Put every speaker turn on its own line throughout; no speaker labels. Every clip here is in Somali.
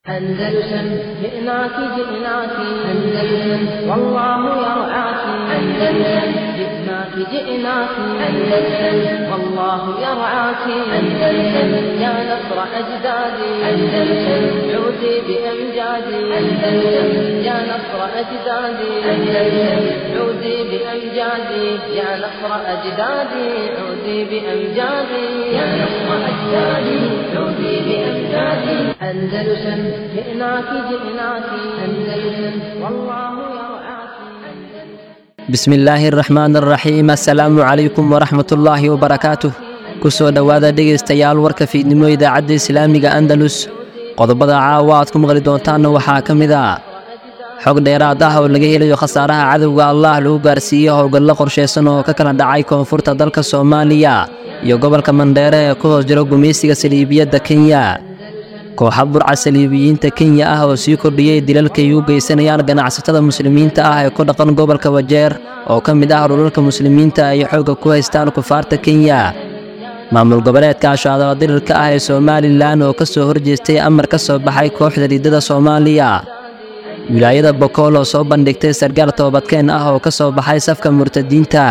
أندلسن جئناك جئناك أندلسن والله يرعاك أندلسن جئناك جئناك أندلسن والله يرعاك أندلسن يا نصر أجدادي أندلسن عودي بأمجادي أندلسن يا نصر أجدادي أندلسن عودي بأمجادي يا نصر أجدادي عودي بأمجادي يا نصر أجدادي عودي بأمجادي أندلسن جئناك جئناك أندلسن والله يرعاك
bismi illaahi araxmaan araxiim assalaamu calaykum waraxmatullaahi wabarakaatuh ku soo dhowaada dhegaystayaal warka fiidnimo idaacadda islaamiga andalus qodobada caawa aad ku maqli doontaanna waxaa ka mid ah xog dheeraad ah oo laga helayo khasaaraha cadowga allah lagu gaarsiiyey howlgallo qorshaysan oo ka kala dhacay koonfurta dalka soomaaliya iyo gobolka mandheere ee ku hoos jiro gumaysiga saliibiyadda kenya kooxa burca saliibiyiinta kenya ah oo sii kordhiyey dilalkay u geysanayaan ganacsatada muslimiinta ah ee ku dhaqan gobolka wajeer oo ka mid ah dhulalka muslimiinta ay xoogga ku haystaan kufaarta kenya maamul goboleedka ashaadala dirirka ah ee somalilan oo ka soo horjeestay amar ka soo baxay kooxda riidada soomaaliya wilaayada bokool oo soo bandhigtay sargaal toobadkeen ah oo ka soo baxay safka murtadiinta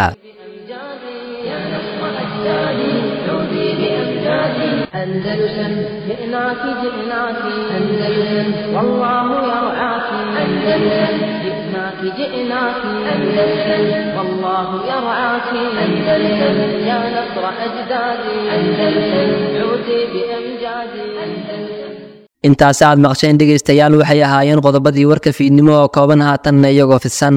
أندلسن جئناك جئناك أندلسن والله يرعاك أندلسن جئناك جئناك أندلسن والله يرعاك أندلسن يا نصر أجدادي أندلسن عودي بأمجادي أندلسن
intaasi aad maqsheen dhegaystayaal waxay ahaayeen qodobadii warka fiidnimo oo kooban haatanna iyagoo fidsan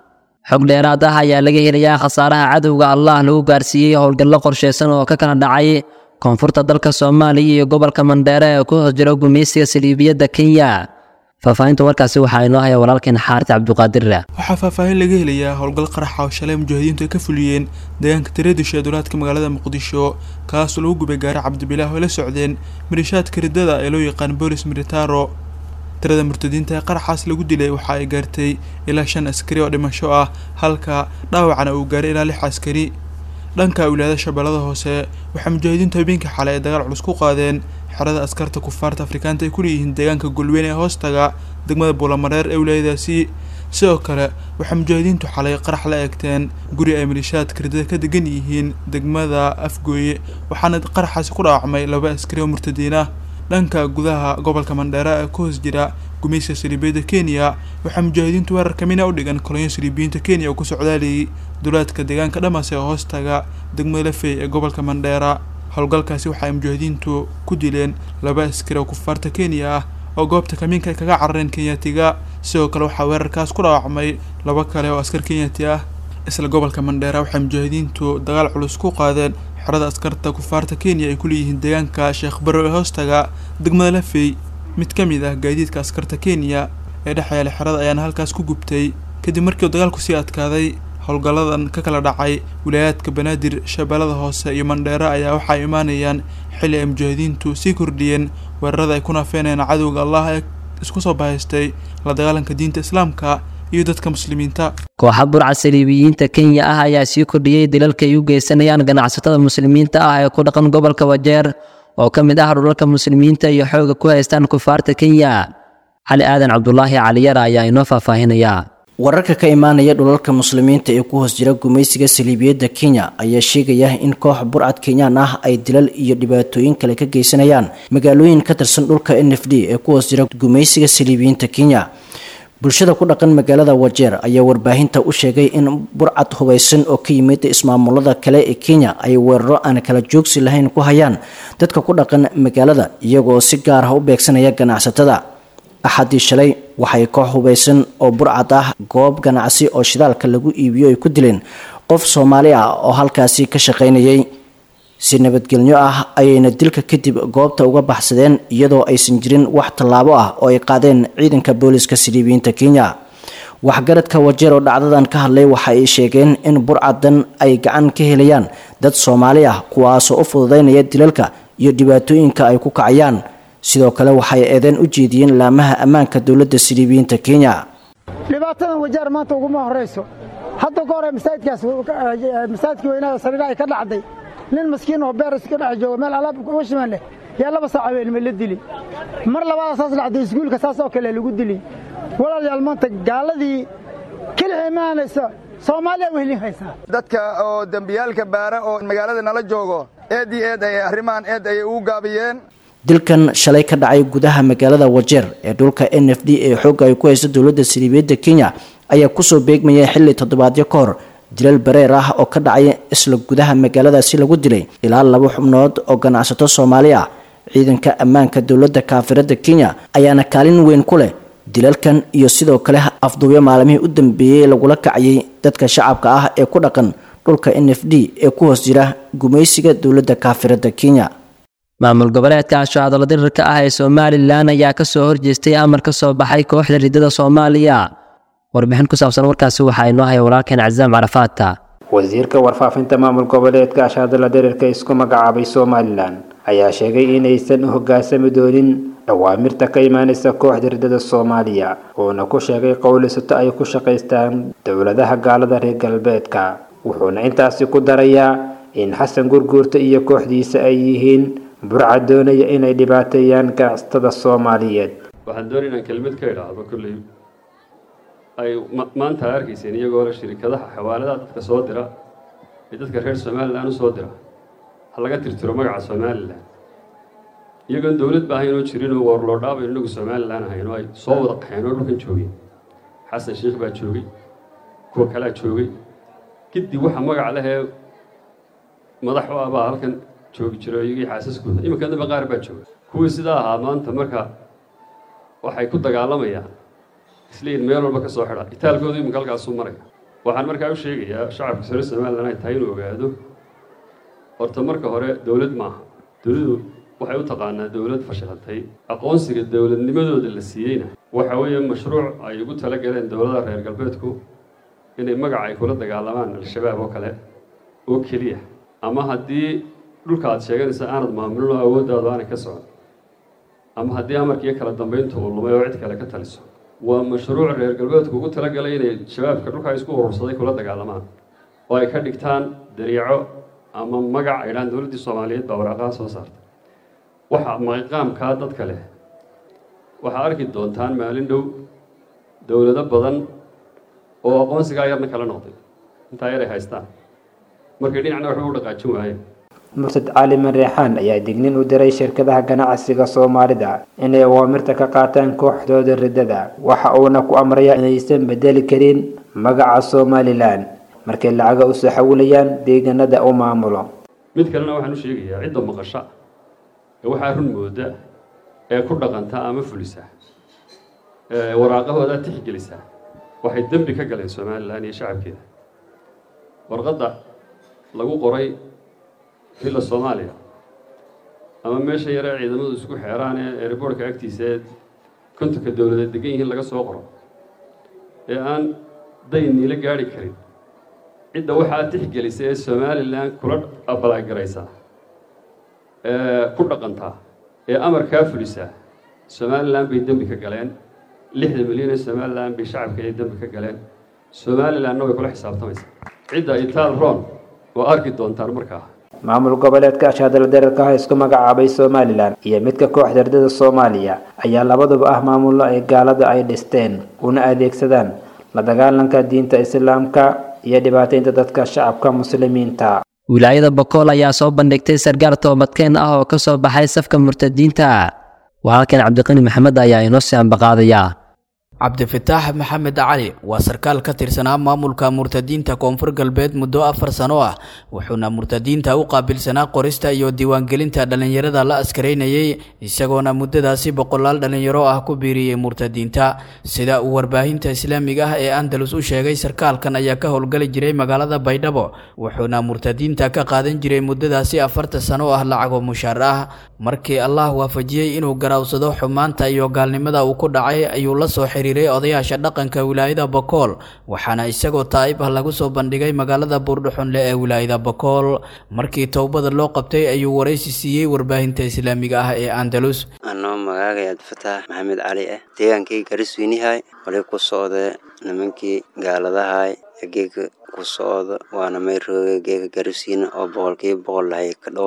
xog dheeraad ah ayaa laga helayaa khasaaraha cadowga allah lagu gaarsiiyey howlgallo qorshaysan oo ka kala dhacay koonfurta dalka soomaaliya iyo gobolka mandheere ee ku hoos jiro gumaysiga saliibiyadda kenya faahfaahinta warkaasi waxaa inoo haya walaalkeen xaaris cabduqaadirra
waxaa faahfaahin laga helayaa howlgal qaraxa oo shalay mujahidiintu ay ka fuliyeen deegaanka tareedisha ee duulaadka magaalada muqdisho kaasoo lagu gubay gaari cabdibilaah oo la socdeen mirishaadka riddada ee loo yaqaan boolis militaro tirada murtadiinta ee qaraxaas lagu dilay waxa ay gaartay ilaa shan askari oo dhimasho ah halka dhaawacna uu gaaray ilaa lix askari dhanka wilaayada shabeellada hoose waxaa mujaahidiintu habeenkii xalay ay dagaal culus ku qaadeen xerada askarta kufaarta afrikaanta ay ku leeyihiin deegaanka golweyn ee hoostaga degmada buulamareer ee wilaayadaasi sidoo kale waxaa mujaahidiintu xalay qarax la eegteen guri ay malishaadka riddada ka degan yihiin degmada afgooye waxaana qaraxaasi ku dhaawacmay laba askari oo murtadiin ah dhanka gudaha gobolka mandheera ee ku hoos jira gumaysiga saliibiyadda kenya waxaa mujaahidiintu weerar kamina u dhigan kolonyo saliibiyiinta kenya oo ku socdaalayay duulaadka deegaanka dhamas ee hoostaga degmada lafey ee gobolka mandheera howlgalkaasi waxa ay mujaahidiintu ku dileen laba askari oo kufaarta kenya ah oo goobta kamiinka ay kaga carareen kenyaatiga sidoo kale waxaa weerarkaas ku dhaawacmay laba kale oo askar kenyati ah isla gobolka mandheera waxay mujaahidiintu dagaal culus ku qaadeen xerada askarta kufaarta kenya ay ku leeyihiin deegaanka sheekh barrow ee hoostaga degmada lafey mid ka mid ah gaadiidka askarta kenya ee dhex yaala xerada ayaana halkaas ku gubtay kadib markii uu dagaalku sii adkaaday howlgalladan ka kala dhacay wilaayaadka banaadir shabeellada hoose iyo mandheere ayaa waxa ay imaanayaan xilli ay mujaahidiintu sii kordhiyeen weerarada ay ku naafeenayaan cadowga allah ee isku soo bahaystay la dagaalanka diinta islaamka iyo dadka muslimiinta
kooxa burca saliibiyiinta kenya ah ayaa sii kordhiyey dilalka ay u geysanayaan ganacsatada muslimiinta ah ee ku dhaqan gobolka wajeer oo ka mid ah dhulalka muslimiinta iyo xooga ku haystaan kufaarta kenya cali aadan cabdulaahi caliyara ayaa inoo faahfaahinaya
wararka ka imaanaya dhulalka muslimiinta ee ku hoos jira gumaysiga saliibiyadda kenya ayaa sheegaya in koox burcad kenyaan ah ay dilal iyo dhibaatooyin kale ka geysanayaan magaalooyin ka tirsan dhulka n f d ee ku hoos jira gumaysiga saliibiyiinta kenya bulshada ku dhaqan magaalada wajeer ayaa warbaahinta u sheegay in burcad hubaysan oo ka yimid ismaamulada kale ee kenya ay weeraro aan kala joogsi lahayn ku hayaan dadka ku dhaqan magaalada iyagoo si gaar ah u beegsanaya ganacsatada axadii shalay waxay koox hubaysan oo burcad ah goob ganacsi oo shidaalka lagu iibiyo ay ku dileen qof soomaali ah oo halkaasi ka shaqaynayay si nabadgelyo ah ayayna dilka kadib goobta uga baxsadeen iyadoo aysan jirin wax tallaabo ah oo ay qaadeen ciidanka booliska saliibiyiinta kenya waxgaradka wajeer oo dhacdadan ka hadlay waxa ay sheegeen in burcadan ay gacan ka helayaan dad soomaali ah kuwaasoo u fududaynaya dilalka iyo dhibaatooyinka ay ku kacayaan sidoo kale waxay eedeen u jeediyeen laamaha ammaanka dowladda siliibiyiinta kenya
dhibaatadan wajaar maanta uguma horayso hadda ka hore masaajidkaas masaajidkii weynaha sariira ay ka dhacday nin maskiin oo beer iska dhex jooga meel alaab uga shiman leh yaa laba saac habeenimo la dili mar labaada saas dhacday iskuulka saas oo kale lagu dili walaalayaal maanta gaaladii kelixii imaanaysa soomaaliya wehlin haysaa
dadka oo dembiyaalka baara oo magaalada nala joogo eed iyo eed ayay arrimahan eed ayay ugu gaabiyeen
dilkan shalay ka dhacay gudaha magaalada wajeer ee dhulka n f d ee xoogga ay ku hayso dowladda siliibiyadda kenya ayaa kusoo beegmayay xilli toddobaadyo ka hor dilal bareer ah oo ka dhacay isla gudaha magaaladaasi lagu dilay ilaa laba xubnood oo ganacsato soomaali ah ciidanka ammaanka dowladda kaafiradda kenya ayaana kaalin weyn ku leh dilalkan iyo sidoo kale afduubyo maalmihii u dambeeyey lagula kacayay dadka shacabka ah ee ku dhaqan dhulka n f d ee ku hoos jira gumaysiga dowladda kaafiradda kenya
maamul goboleedka ashaadalo dirirka ah ee somalilan ayaa ka soo horjeestay amar ka soo baxay kooxda riddada soomaaliya warbixin ku saabsan warkaasi waxaa inoo haya walaalkeen casaam carafaata
wasiirka warfaafinta maamul goboleedka ashaadala dirirka isku magacaabay somalilan ayaa sheegay inaysan u hoggaansami doonin awaamirta ka imaanaysa kooxda riddada soomaaliya uuna ku sheegay qowlisato ay ku shaqaystaan dowladaha gaalada reer galbeedka wuxuuna intaasi ku darayaa in xasan gurguurta iyo kooxdiisa ay yihiin burca doonaya inay dhibaateeyaan ganacsatada soomaaliyeed
waxaan doonay inaan kelmad ka idhaahdo kolley ay maanta arkayseen iyagoo le shirikadaha xawaaladaha dadka soo dira ee dadka reer somalilan u soo dira ha laga tirtiro magaca somalilan iyagoon dowlad ba ahayn oo jirin oo warloodhaabayn inagu somalilan ahayn oo ay soo wada qaxeen oo dhulkan joogeen xasan sheikh baa joogay kuwa kalea joogay kadib waxa magac lehee madax u ah baa halkan joogi jiro iyagii xaasaskooda iminka damba qaar baa jooga kuwii sidaa ahaa maanta marka waxay ku dagaalamayaan isleeyihin meel walba ka soo xidha itaalkooda iminka halkaasuu maraya waxaan markaa u sheegayaa shacabka sare somalilan ay tahay inuu ogaado horta marka hore dowlad maaha dowladdu waxay u taqaanaa dowlad fashilantay aqoonsiga dowladnimadooda la siiyeyna waxa weeye mashruuc ay ugu tala galeen dowladaha reer galbeedku inay magaca ay kula dagaalamaan al-shabaab oo kale oo keliya ama haddii dhulka aad sheeganaysa aanad maamulin oo awooddaadu aanay ka socon ama haddii amarkiiyo kala dambayntu uu lumay oo cid kale ka taliso waa mashruuc reer galbeedku ugu talagalay inay shabaabka dhulka isku urursaday kula dagaalamaan oo ay ka dhigtaan dariico ama magac ay dhahaan dowladdii soomaaliyeed baa waraaqaha soo saartay waxa maqaamkaa dadka leh waxaa arki doontaan maalin dhow dowlado badan oo aqoonsigaa yarna kala noqday intaa yar ay haystaan markay dhinacna waxba u dhaqaajin waayeen
murtad cali mareexaan ayaa dignin u diray shirkadaha ganacsiga soomaalida inay awaamirta ka qaataan kooxdooda riddada waxa uuna ku amrayaa inaysan bedeli karin magaca somalilan markay lacaga u soo xawilayaan deegaanada u maamulo
mid kalena waxaan u sheegayaa cidda maqasha ee waxaa run mooda ee ku dhaqanta ama fulisa ee waraaqahooda tixgelisa waxay dembi ka galeen somalilan iyo shacabkeeda warqadda lagu qoray villa soomaaliya ama meesha yare ciidamadu isku xeeraan ee eeriboorhka agtiisa ee kontonka dowladeed degan yihiin laga soo qoro ee aan dayn niila gaadhi karin cidda waxaa tixgelisa ee somalilan kula abalaagaraysa ee ku dhaqantaa ee amarkaa fulisa somalilan bay dembi ka galeen lixda milyan ee somalilan bay shacabka ay dembi ka galeen somalilanna way kula xisaabtamaysaa cidda itaal ron oo arki doontaan markaa
maamul goboleedka ashaadala dararka ah isku magacaabay somalilan iyo midka kooxda ardada soomaaliya ayaa labaduba ah maamullo ay gaalada ay dhisteen una adeegsadaan la dagaalanka diinta islaamka iyo dhibaataynta dadka shacabka muslimiinta
wilaayada bokool ayaa soo bandhigtay sargaar toobadkeen ah oo ka soo baxay safka murtadiinta walaalkeen cabdiqani maxamed ayaa inoo sii ambaqaadaya
cabdifataax maxamed cali waa sarkaal ka tirsanaa maamulka murtadiinta koonfur galbeed muddo afar sano ah wuxuuna murtadiinta u qaabilsanaa qorista iyo diiwaangelinta dhallinyarada la askaraynayay isagoona muddadaasi boqolaal dhallinyaro ah ku biiriyey murtadiinta sida uu warbaahinta islaamiga ah ee andalus u sheegay sarkaalkan ayaa ka howlgali jiray magaalada baydhabo wuxuuna murtadiinta ka qaadan jiray muddadaasi afarta sano ah lacagoo mushaar ah markii allah waafajiyey inuu garaawsado xumaanta iyo gaalnimada uu ku dhacay ayuu la soo xiriiray odayaasha dhaqanka wilaayada bokool waxaana isagoo taa'ib ah lagu soo bandhigay magaalada buurdhuxunle ee wilaayada bokool markii towbada loo qabtay ayuu waraysi siiyey warbaahinta islaamiga ah ee andalus
anoo magaagay abdifataax maxamed cali ah deegaankii garisweynihay wali ku socda nimankii gaaladahay geega ku socda waana may rooga geega gariswiine oo boqolkiiba boqol lahay ka dhawaay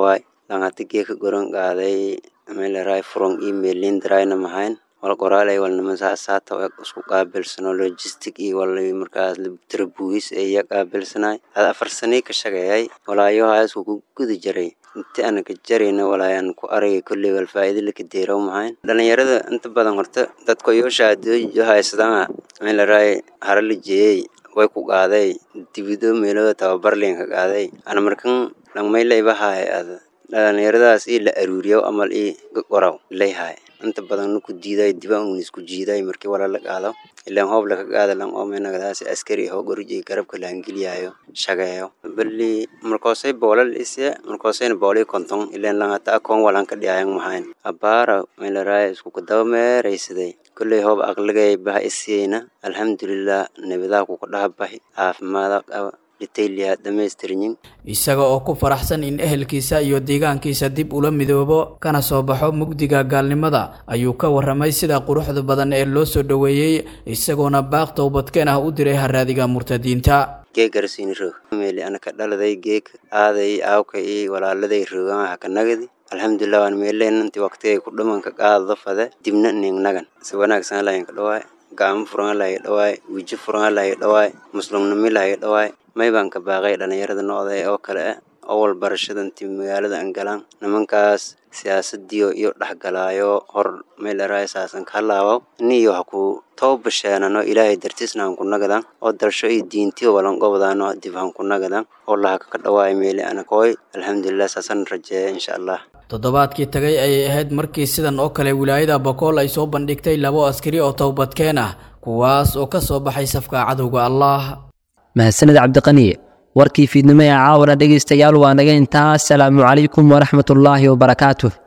langata geeka goran qaaday meelaraay furon email lindarayna mahayn wal qoraalay walnama saasaata isku qaabilsano logistic iyo wal markaas tarabuugis iya qaabilsanay ad afar sanay ka shaqeeyay walaayohaa isku ku guda jaray inti ana ka jarayna walaayaan ku aragay kolley wal faa'iido laka deeraw mahayn dhalinyarada inta badan horta dadka yoo shahaadooyo haysadana meelaraay hara la jeeyey way ku qaaday dibido meelo tababarleen ka qaaday ana markan langmaylaybahaay ad dhalinyaradaas ii la aruuriyo amal ii qoraw layhaay inta badan ku diiday diba un isku jiiday markii wala la qaado ilaan hoob laka qaada lan oomenagadaas askari hoo gorujay garabka laangeliyayo shageeyo bali markoosay boolal ise markoosayna boolii konton ilaan langata akoon walan ka dhiyayan mahayn abaara meelaraaya isku kadaba meeraysaday kolley hoob aqligay baha isiyeyna alxamdulilah nebadaa kuka dhaha bahi caafimaada qaba
isaga oo ku faraxsan in ehelkiisa iyo deegaankiisa dib ula midoobo kana soo baxo mugdiga gaalnimada ayuu ka waramay sida quruxda badan ee loo soo dhoweeyey isagoona baaq towbadkeen ah u diray haraadiga murtadiinta
geegarsiini roog meeli anaka dhaladay geeg aaday aawka iyo walaaladay roogan haka nagadi alxamdulilah waan meeleen intii waqtigay ku dhamanka qaadada fade dibna ning nagan si wanaagsan lahayn ka dhawaay gacmo furan lahay dhawaay wijo furan lahay dhawaay muslimnimi lahay dhawaay may baan ka baaqay dhalinyarada noocda oo kale ah owal barashada intii magaalada aan galaan nimankaas siyaasadiyo iyo dhexgalaayo hor meelaraay saasan ka halaabaw iniyo ha ku toobasheenano ilaahay dartiisna han ku nagadan oo dalsho iyo diintiyo walan gobdaano dib han ku nagadan oo lahaka ka dhawaay meeli anakooy alxamdulilah saasan rajeeya insha allah
toddobaadkii tagay ayay ahayd markii sidan oo kale wilaayada bokool ay soo bandhigtay labo askari oo towbadkeen ah kuwaas oo ka soo baxay safka cadowga allah
mahadsaned cabdiqani warkii fiidnimo ee caawana dhegaystayaal waa naga intaa asalaamu calaykum waraxmatullaahi wabarakaatuh